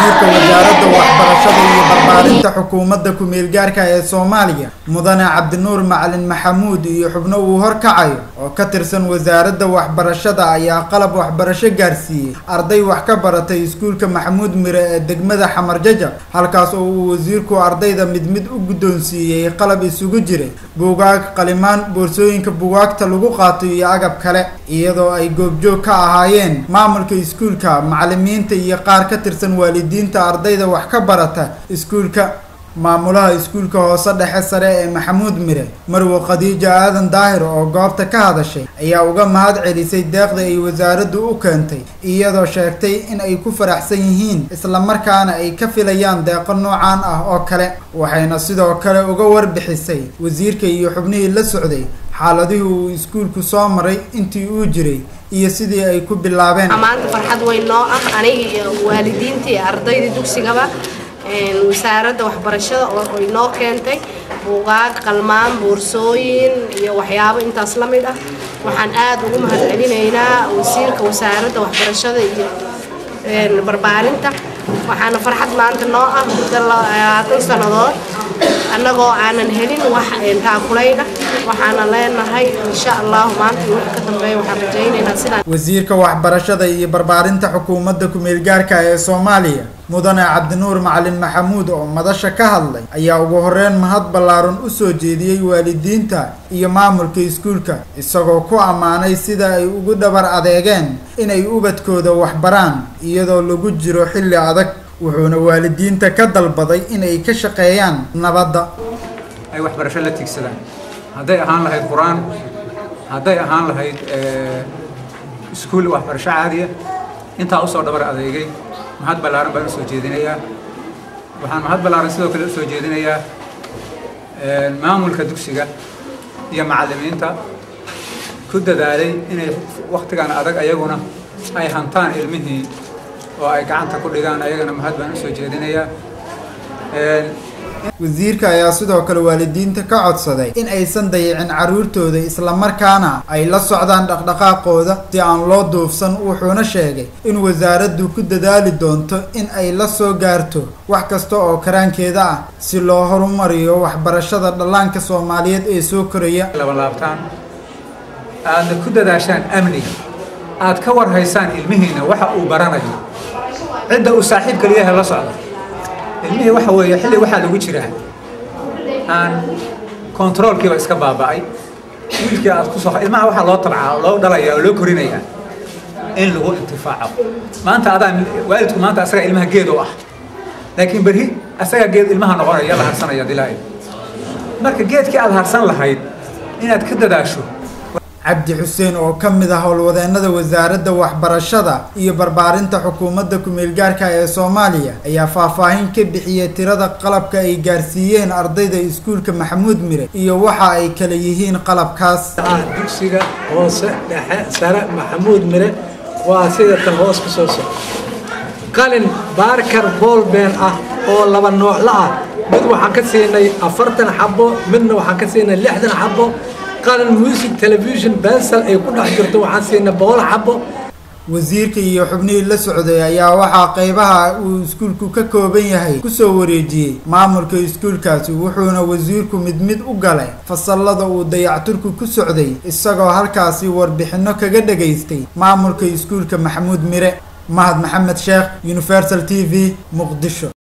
wasiirka wasaaradda waxbarashada iyo barbaarinta xukuumadda ku-meelgaarka ee soomaaliya mudane cabdinuur macalin maxamuud iyo xubno uu horkacayo oo ka tirsan wasaaradda waxbarashada ayaa qalab waxbarasho gaarsiiyey arday wax ka baratay iskuulka maxamuud mire ee degmada xamar jajab halkaas oo uu wasiirku ardayda mid mid u guddoonsiiyey qalab isugu jiray buugaag qalimaan boorsooyinka buugaagta lagu qaato iyo agab kale iyadoo ay goobjoog ka ahaayeen maamulka iskuulka macalimiinta iyo qaar ka tirsan waalidiinta ardayda wax ka barata iskuulka maamulaha iskuulka hoose dhexe sare ee maxamuud mire marwe khadiija aadan daahir oo goobta ka hadashay ayaa uga mahad celisay deeqda ay wasaaraddu u keentay iyadoo sheegtay in ay ku faraxsan yihiin islamarkaana ay ka filayaan deeqo noocaan ah oo kale waxayna sidoo kale uga warbixisay wasiirka iyo xubnihii la socday xaaladihii uu iskuulku soo maray intii uu jiray iyo sidii ay ku bilaabeen maanta farxad weyn noo ah aniga iyo waalidiinta iyo ardayda dugsigaba wasaaradda waxbarashada oo inoo keentay buugaag qalmaan boorsooyin iyo waxyaabo intaas la mid ah waxaan aad ugu mahad celinaynaa wasiirka wasaaradda waxbarashada iyo barbaarinta waxaana farxad maanta noo ah muddo labaatan sannadood annagoo aanan helin wax taakulayna waxaana leenahay insha allahu maanta iyo wixii ka dambeeya waxaan rajaynaynaa sidaan wasiirka waxbarashada iyo barbaarinta xukuumadda ku-meelgaarka ee soomaaliya mudane cabdinuur macalin maxamuud oo madasha ka hadlay ayaa ugu horeyn mahad ballaaran u soo jeediyey waalidiinta iyo maamulka iskuulka isagoo ku ammaanay sida ay ugu dhabar adeegeen inay ubadkooda waxbaraan iyadoo lagu jiro xilli adag wuxuuna waalidiinta ka dalbaday inay ka shaqeeyaan nabadda ay waxbarasho la tigsadaan hadday ahaan lahayd qur-aan hadday ahaan lahayd iskuul waxbarasho caadiya intaa usoo dhabar adeegay mahad ballaaran baan usoo jeedinayaa waxaan mahad ballaaran sidoo kale usoo jeedinayaa maamulka dugsiga iyo macallimiinta ku dadaalay inay wakhtigan adag ayaguna ay hantaan ilmihii oo ay gacanta ku dhigaan ayagana mahad baan usoo jeedinayaa wasiirka ayaa sidoo kale waalidiinta ka codsaday in aysan dayicin carruurtooda islamarkaana ay la socdaan dhaqdhaqaaqooda si aan loo duufsan wuxuuna sheegay in wasaaraddu ku dadaali doonto in ay la soo gaarto wax kasta oo karaankeeda ah si loo horumariyo waxbarashada dhallaanka soomaaliyeed ee soo koraya labalaabtaan aadna ku dadaashaan amniga aad ka warhaysaan ilmihiina waxa uu baranayo cidda uu saaxiibka leeyahay la socda ilmihii waxa weeye xilli waxaa lagu jiraa aan kontaroolkiiba iska baaba'ay wiilkii aad ku soo ilmaha waxaa loo tabcaa loo dhalaya oo loo korinayaa in lagu intifaaco maanta adaa waalidku maanta asaga ilmaha geed u ah laakiin berri asaga geed ilmaha noqonaya la harsanaya dilaayo marka geedkii aad harsan lahayd inaad ka dadaasho cabdi xuseen oo ka mid ah howlwadeennada wasaaradda waxbarashada iyo barbaarinta xukuumadda ku-meelgaarka ee soomaaliya ayaa faahfaahin ka bixiyey tirada qalabka ay gaarsiiyeen ardayda iskuulka maxamuud mire iyo waxa ay kala yihiin qalabkaas dugsiga hoose dhexe sare maxamuud mire waa sida tan hoos ka soo socda qalin baarkar boolbeen ah oo laba noocla ah mid waxaan ka siinay afartan xabo midna waxaan ka siinay lixdan xabo qalin music television bensel ay ku dhex jirto waxaan siinay boqol xabo wasiirka iyo xubnihii la socday ayaa waxaa qeybaha uu iskuulku ka kooban yahay kusoo wareejiyey maamulka iskuulkaasi wuxuuna wasiirku mid mid u galay fasalada uu dayacturku ku socday isagoo halkaasi warbixinno kaga dhagaystay maamulka iskuulka maxamuud mire mahad maxamed sheekh universal t v muqdisho